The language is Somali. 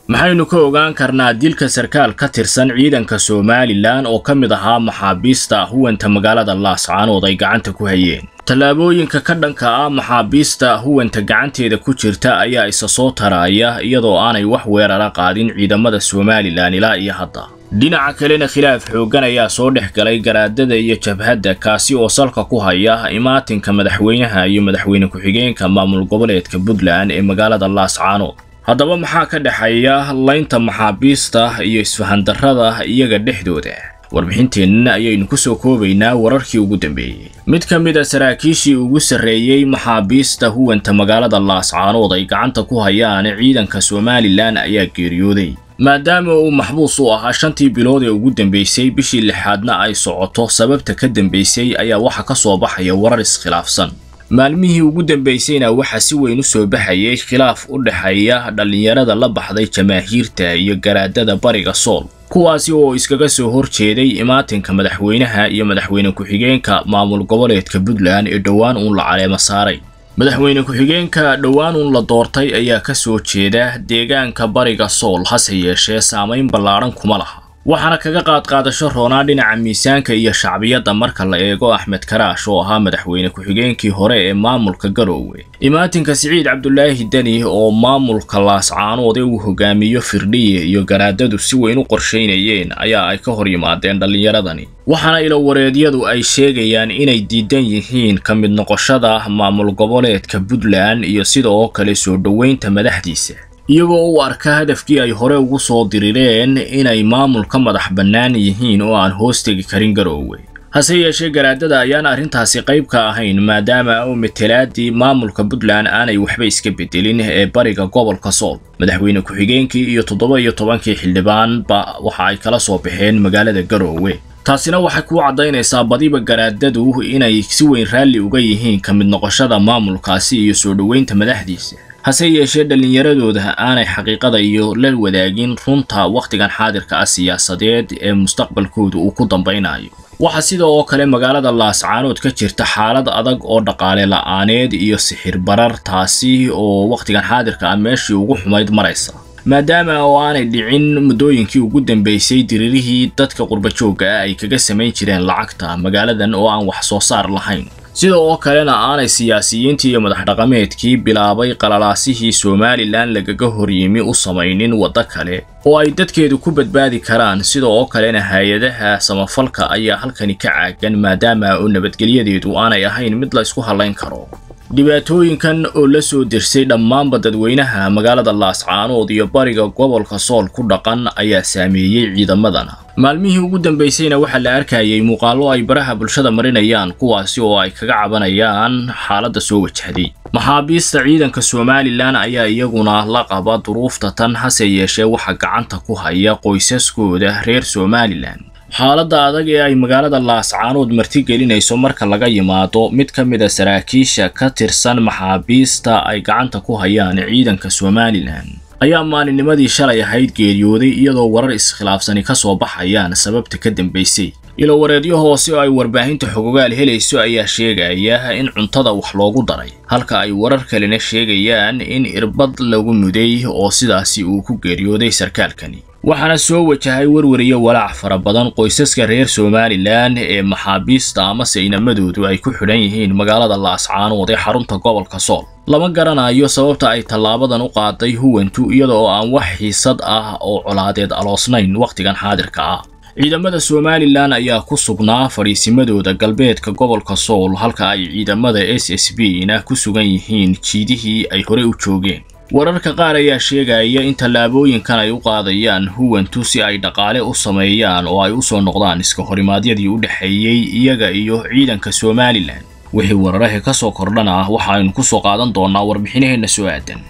maxaynu ka ogaan karnaa dilka sarkaal ka tirsan ciidanka somalilan oo ka mid ahaa maxaabiista huwanta magaalada laascaanood ay gacanta ku hayeen tallaabooyinka ka dhanka ah maxaabiista huwanta gacanteeda ku jirta ayaa isa soo taraaya iyadoo aanay wax weerara qaadin ciidamada somalilan ilaa iyo hadda dhinaca kalena khilaaf xooggan ayaa soo dhex galay garaadada iyo jabhadda kaasi oo salka ku haya imaatinka madaxweynaha iyo madaxweyne ku-xigeenka maamul goboleedka puntland ee magaalada laascaanood haddaba maxaa ka dhexeeya laynta maxaabiista iyo isfahandarrada iyaga dhexdooda warbixinteenna ayaynu ku soo koobaynaa wararkii ugu dambeeyey mid ka mid a saraakiishii ugu sarreeyey maxaabiista huwanta magaalada laascaanood ay gacanta ku hayaan ciidanka somalilan ayaa geeriyooday maadaama uu maxbuus u ahaa shantii bilood ee ugu dambeysay bishii lixaadna ay socoto sababta ka dambeysay ayaa waxa ka soo baxaya warar iskhilaafsan maalmihii ugu dambaysayna waxaa si weyn u soo baxayay khilaaf u dhexeeya dhallinyarada la baxday jamaahiirta iyo garaadada bariga sool kuwaasi oo iskaga soo hor jeeday imaatinka madaxweynaha iyo madaxweyne ku-xigeenka maamul goboleedka puntland ee dhowaan uun la caleemo saaray madaxweyne ku-xigeenka dhowaan uun la doortay ayaa ka soo jeeda deegaanka bariga sool hase yeeshee saamayn ballaadhan kuma laha waxaana kaga qaadqaadasho roonaa dhinaca miisaanka iyo shacbiyadda marka la eego axmed karaash oo ahaa madaxweyne ku-xigeenkii hore ee maamulka garoowe imaatinka siciid cabdulaahi deni oo maamulka laascaanood ee uu hogaamiyo firdhiye iyo garaadadu si weyn u qorshaynayeen ayaa ay ka hor yimaadeen dhallinyaradani waxaana ilowareedyadu ay sheegayaan inay diidan yihiin ka mid noqoshada maamul goboleedka puntland iyo sidoo kale soo dhoweynta madaxdiisa iyagoo u arka hadafkii ay hore ugu soo dirireen inay maamul ka madax bannaan yihiin oo aan hoos tegi karin garoowe hase yeeshee garaadada ayaan arrintaasi qayb ka ahayn maadaama u matelaadii maamulka puntland aanay waxba iska bedelin ee bariga gobolka sool madaxweyne ku-xigeenkii iyo toddoba iyo tobankii xildhibaanba waxa ay kala soo baxeen magaalada garoowe taasina waxay kuu caddaynaysaa badiba garaadadu inay si weyn raalli uga yihiin ka mid noqoshada maamulkaasi iyo soo dhoweynta madaxdiisa hase yeeshee dhallinyaradooda aanay xaqiiqada iyo la wadaagin runta wakhtigan xaadirka ah siyaasadeed ee mustaqbalkooda uu ku dambaynayo waxaa sida oo kale magaalada laascaanood ka jirta xaalad adag oo dhaqaale la'aaneed iyo sixir barar taasi oo wakhtigan xaadirka ah meeshii ugu xumayd maraysa maadaama oo aanay dhicin muddooyinkii ugu dambeysay diririhii dadka qurbajoogga ah ay kaga samayn jireen lacagta magaaladan oo aan wax soo saar lahayn sida oo kalena aanay siyaasiyiintii iyo madax dhaqameedkii bilaabay qalalaasihii somalilan lagaga horyimi u samaynin waddo kale oo ay dadkeedu ku badbaadi karaan sida oo kalena hay-adaha samafalka ayaa halkani ka caagan maadaama oo nabadgelyadeedu aanay ahayn mid la ysku hallayn karo dhibaatooyinkan oo la soo dirsay dhammaanba dadweynaha magaalada laascaanood iyo bariga gobolka sool ku dhaqan ayaa saameeyey ciidamadana maalmihii ugu dambaysayna waxaa la arkayay muuqaallo ay baraha bulshada marinayaan kuwaasi oo ay kaga cabanayaan xaaladda soo wajahday maxaabiista ciidanka somalilan ayaa iyaguna la qaba duruufta tan hase yeeshee waxaa gacanta ku haya qoysaskooda reer somalilan xaaladda adag ee ay magaalada laascaanood martigelinayso marka laga yimaado mid ka mid a saraakiisha ka tirsan maxaabiista ay gacanta ku hayaan ciidanka somalilan ayaa maalinnimadii shalay ahayd geeriyooday iyadoo warar iskhilaafsani ka soo baxayaan sababta ka dambaysay ilowareedyo hoose oo ay warbaahinta xogogaal helayso ayaa sheegaya in cuntada wax loogu daray halka ay warar kalena sheegayaan in irbad lagu muday oo sidaasi uu ku geeriyooday sarkaalkani waxaana soo wajahay werwariyo walaac fara badan qoysaska reer somalilan ee maxaabiista amase inamadoodu ay ku xidhan yihiin magaalada laascaanood ee xarunta gobolka sool lama garanayo sababta ay tallaabadan u qaaday huwantu iyada oo aan wax xiisad ah oo colaadeed aloosnayn wakhtigan xaadirka ah ciidamada somalilan ayaa ku sugnaa fadhiisimadooda galbeedka gobolka sool halka ay ciidamada s s b na ku sugan yihiin jiidihii ay hore u joogeen wararka qaar ayaa sheegaya in tallaabooyinkan ay u qaadayaan huwantu si ay dhaqaale u sameeyaan oo ay u soo noqdaan iska horimaadyadii u dhexeeyey iyaga iyo ciidanka somalilan wixii wararaha ka soo kordhana waxaaynu ku soo qaadan doonnaa warbixinaheenna soo aadan